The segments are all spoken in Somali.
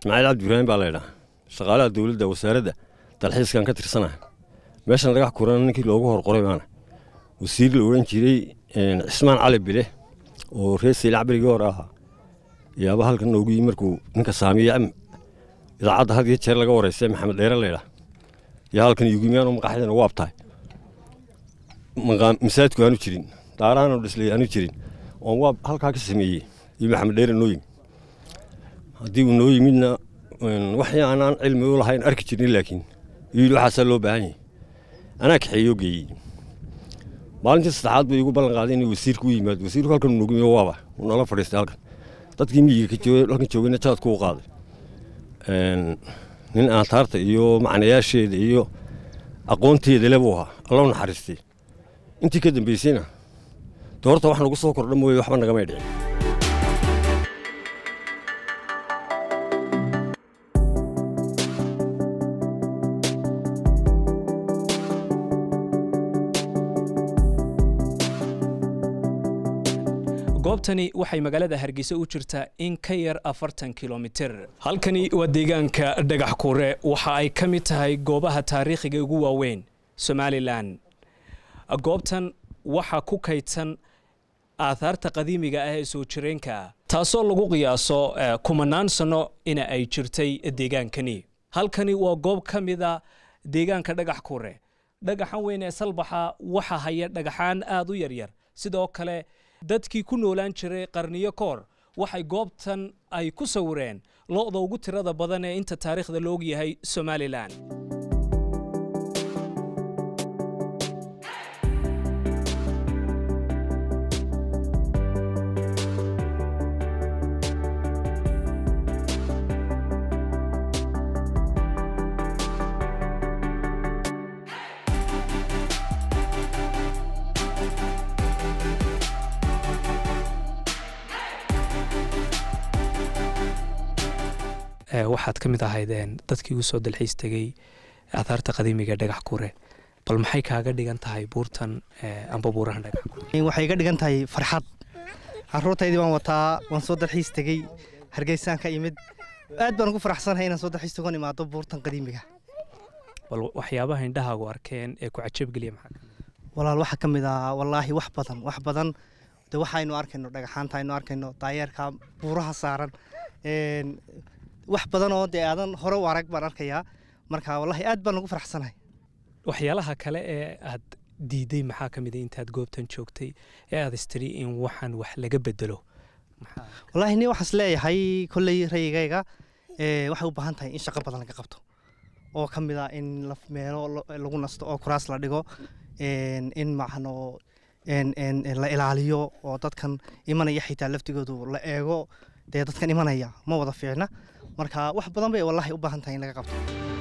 ismaaciil cabdi ibraahim baa laydhaa shaqaalaha dowladda wasaaradda dalxiiskan ka tirsanaha meeshan dhagax kuran ninkii loogu horqoray baana wasiir la odhan jiray cismaan cali bile oo reer seylac berigii hore ahaa yaaba halkan noogu yimi markuu ninka saamiya idaacadda had iyo jeer laga wareystay maxamed dheere laydhaa yaa halkan yugimiyaan maqaxdana waab tahay masaajidku aanu jirin daarahanoo dhislay aanu jirin oon waab halkaa ka sameeyey iyo maxamed dheere noo yimi haddii uu noo yimidna waxii aanaan cilmi u lahayn arki jirin laakiin yidhi waxaasaa loo baahan yahay anaa kaxeeyoo geeyey maalintii saddexaad buu igu ballan qaaday inuu wasiirku u yimaado wasiirku halkan noogu yimi waaba uu nala fadhiistay halkan dadkii miyiga ka joogay halkan joogayna jaadku u qaaday nin aantaarta iyo macnayaasheeda iyo aqoonteeda le buu ahaa allow naxariistay intii ka dambaysayna doorta wax nagu soo kordha mooye waxba nagamay dhicin goobtani waxay magaalada hargeysa u jirtaa in ka yar afartan kilomitir halkani waa deegaanka dhagax kuure waxa ay ka mid tahay goobaha taariikhiga ugu waaweyn somalilan goobtan waxaa ku kaydsan aathaarta qadiimiga ah ee soo jireenka taasoo lagu qiyaaso kumanaan sanno ina ay jirtay deegaankani halkani waa goob ka mida deegaanka dhagax kuure dhagaxan weyn ee salbaxa waxa haya dhagaxaan aada u yaryar sidoo kale dadkii ku noolaan jiray qarniyo ka hor waxay goobtan ay ku sawireen lo-da ugu tirada badan ee inta taariikhda la og yahay somalilan waxaad ka mid ahaydeen dadkii u soo dalxiis tegey aathaarta qadiimiga dhagax kure bal maxay kaaga dhigan tahay buurtan amba buurahan dhagax kure waxay iga dhigan tahay farxad caruurtaydii waan wataa waan soo dalxiis tegey hargeysaan ka imid aad baan ugu faraxsanahay inaan soo dalxiis tagoon imaado buurtan qadiimiga bal waxyaabaha indhahaagu arkeen ee ku cajabgeliya maxaa walaal waxaa ka mid ah wallaahi wax badan wax badan de waxaynu arkayno dhagaxaanta aynu arkayno daayeerka buuraha saaran wax badan oo dee aadan hore u arag baan arkayaa marka wallahi aad baan ugu faraxsanahay waxyaalaha kale ee aad diiday maxaa ka mid a intaad goobtan joogtay ee aad istiri in waxaan wax laga bedelo wallaahi ni waxaas leeyahay kolley rayigayga waxay u baahan tahay in shaqo badan laga qabto oo ka mid ah in meelo lagu nasto oo kuraas la dhigo in macno la ilaaliyo oo dadkan imanaya xitaa laftigoodu la eego dee dadkan imanaya ma wada fiicna marka wax badan bay wallahi u baahan tahay in laga qabto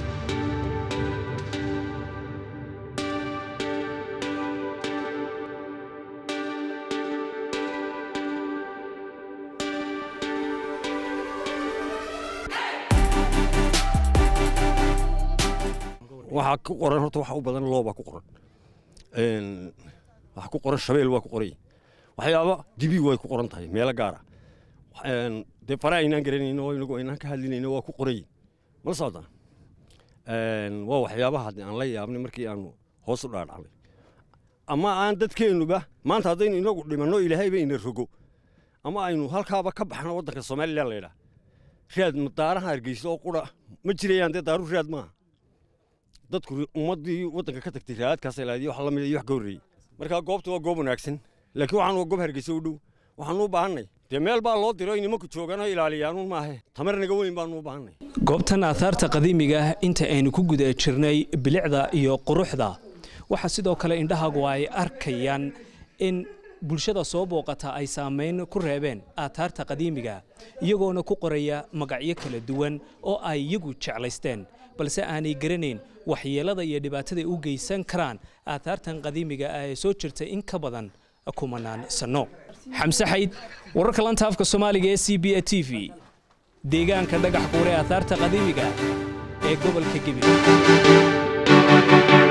waxaa ku qoran horta waxa u badan loobaa ku qoran waxaa ku qoran shabeel waa ku qoray waxyaaba dibi way ku qoran tahay meelo gaara dee fare aynaan garanayno oo inagu aynaan ka hadlinayno waa ku qoray mala socdaa waa waxyaabaha haddii aan la yaabnay markii aanu hoos u dhaadhacnay ama aan dadkeennuba maanta haddaynu inagu dhimanno ilaahayba ina rogo ama aynu halkaaba ka baxno waddanka somalilan laydhaa raad daaraha hargeysa oo qura ma jirayaan dee daaru raad maaha dadku ummaddii waddanka ka tagtay raadkaas ilaadiyo wax la mid iyo wax ka horreeyey markaa goobta waa goob wanaagsan laakiin waxaan waa goob hargeysa u dhow waxaanu u baahannay dee meel baa loo diro nimanku jooganoo ilaaliyaanuun maahe tamar naga weyn baanu u baahannay goobtan aathaarta qadiimiga ah inta aynu ku guda jirnay bilicda iyo quruxda waxaa sidoo kale indhahagu ay arkayaan in bulshada soo booqata ay saamayn ku reebeen aathaarta qadiimiga iyagoona ku qoraya magacyo kala duwan oo ay iyagu jeclaysteen balse aanay garanayn waxyeelada iyo dhibaatada u geysan karaan aathaartan qadiimiga ah ee soo jirta in ka badan kumanaan sanno xamse xayd wararka lanta afka soomaaliga ee c b a t v deegaanka dhagax buure aathaarta qadiimiga ee gobolka gebi